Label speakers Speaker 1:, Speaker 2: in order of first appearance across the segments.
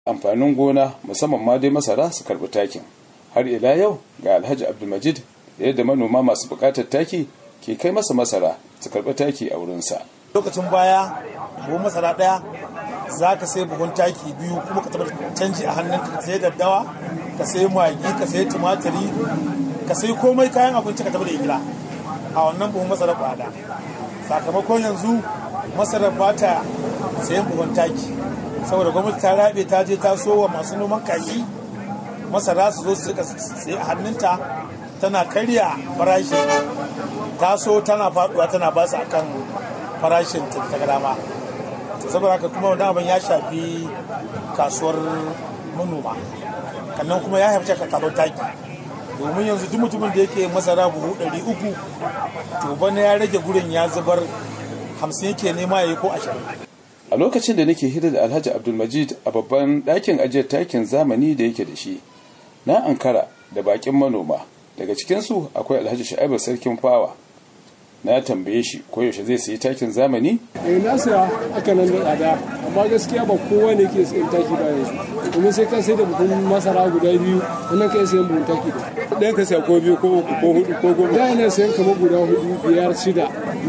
Speaker 1: amfanin gona musamman ma dai masara su karɓi takin har ila yau ga alhaji abdulmajid da yadda manoma masu buƙatar taki ke kai masa masara su karɓi taki a wurinsa
Speaker 2: lokacin baya buhun masara ɗaya za ka sai buhun taki biyu kuma ka taɓa canji a hannun ka sai daddawa ka sai magi ka sai tumatiri ka sai komai kayan abinci ka taɓa da igila a wannan buhun masara kwada sakamakon yanzu masarar ba ta sayan buhun taki saboda gwamnati ta rabe ta je ta so wa masu noman kaji masara su zo su rika sai a hannunta tana karya farashi ta so tana faduwa tana ba su akan farashin ta dama saboda haka kuma wani abin ya shafi kasuwar manoma kannan kuma ya haifce ka kasuwar taki domin yanzu duk mutumin da yake masara buhu ɗari uku to bana ya rage gurin ya zubar hamsin yake nema ya yi ko ashirin
Speaker 1: a lokacin da nake hira da alhaji abdulmajid a babban ɗakin ajiyar takin zamani da yake da shi na ankara da bakin manoma daga cikinsu akwai alhaji sha'ibu sarkin fawa na tambaye shi ko yaushe zai sayi takin zamani
Speaker 3: eh na saya aka nan da tsada amma gaskiya ba kowa ne ke sayan taki ba yanzu domin sai ka sai da buhun masara guda biyu wannan ka sayan buhun taki da
Speaker 4: ɗayan ka saya ko biyu ko uku ko hudu ko goma
Speaker 3: da yana sayan kamar guda hudu biyar shida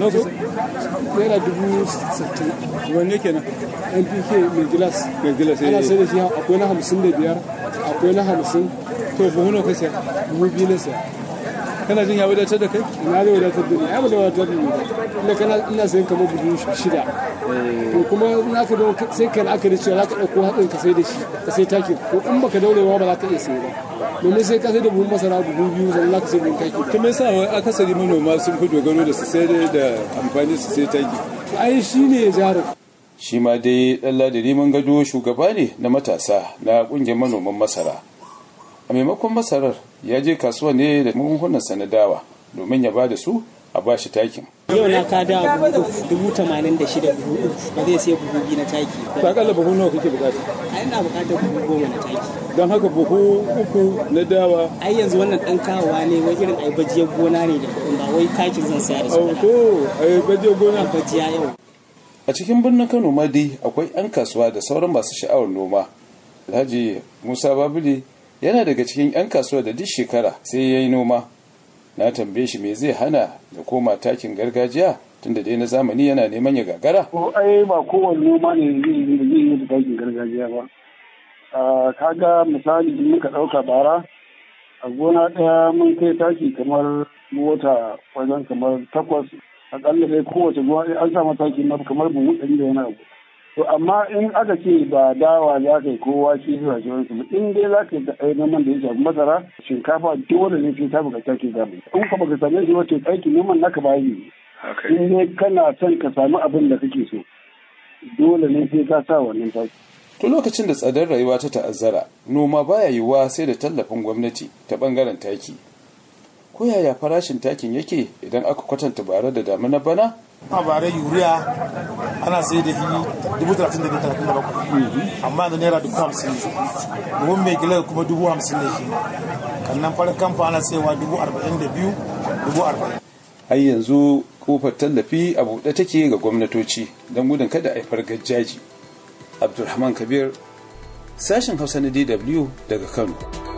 Speaker 3: naira dubu sittin
Speaker 4: wanne kenan
Speaker 3: npk mai gilas
Speaker 4: mai gilas
Speaker 3: ana sai da shi akwai na hamsin da biyar akwai na hamsin
Speaker 4: to buhu nawa ka saya
Speaker 3: buhu biyu na saya
Speaker 4: kana jin ya wadatar da kai
Speaker 3: ina zai wadatar da ni ai ba da wadatar da ni ba ina kana ina sayan kamar buhu shida to kuma in aka dawo sai kan aka da cewa za ka ɗauko hatsin ka sai da shi ka sai takin to in baka daurewa ba za ka iya sai ba domin sai ka sai da buhun masara buhu biyu sannan za ka sai buhun taki
Speaker 4: to me yasa akasari manoma sun fi dogaro da su sai da amfani su sai taki
Speaker 3: ai shi ne jarin
Speaker 1: shi ma dai ɗan ladiri mun gado shugaba ne na matasa na ƙungiyar manoman masara a maimakon masarar ya je kasuwa ne da magungunan na dawa domin ya ba da su a ba shi takin
Speaker 5: yau na ka da dubu tamanin da shida buhu uku ba zai sai buhu biyu na taki
Speaker 4: to akalla buhu nawa kake bukata
Speaker 5: a ina bukatar buhu goma na taki
Speaker 4: don haka buhu uku na dawa
Speaker 5: ai yanzu wannan dan kawowa ne wai irin ai bajiyar gona ne da kuɗin ba wai takin zan saya da su ba
Speaker 4: to ai bajiyar gona
Speaker 5: bajiya yau
Speaker 1: a cikin birnin kano ma dai akwai 'yan kasuwa da sauran masu sha'awar noma alhaji musa babule yana daga cikin 'yan kasuwa da duk shekara sai ya yi noma na tambaye shi me zai hana da koma takin gargajiya tunda dai na zamani yana neman ya gagara
Speaker 6: ko ai ba kowane noma ne zai yi da takin gargajiya ba kaga misali in muka ɗauka bara a gona ɗaya mun kai taki kamar mota wajen kamar takwas akalla dai kowace gona an sa mataki na kamar buhu ɗari da wani abu to amma in aka ce ba dawa za ka yi kowa shi zuwa jiran su in dai za ka yi da noman da ya shafi masara shinkafa dole ne sai ta buƙata ke gami in ka baka same shi wato aiki noman naka ba yi in dai kana son ka samu abin da kake so dole ne sai ka sa wannan taki
Speaker 1: tun lokacin da tsadar rayuwa ta ta'azzara noma baya yiwuwa sai da tallafin gwamnati ta bangaren taki ko yaya farashin takin yake idan aka kwatanta bare da damuna bana
Speaker 2: a bare yuriya ana sai da shi dubu talatin da biyu talatin da bakwai amma da naira dubu hamsin buhun mai gilar kuma dubu hamsin da shi kannan farin kamfa ana saiwa dubu arba'in da biyu dubu arba'in
Speaker 1: har yanzu kofar tallafi a buɗe take ga gwamnatoci don gudun kada a haifar gajjaji abdulrahman kabir sashen hausa na dw daga kano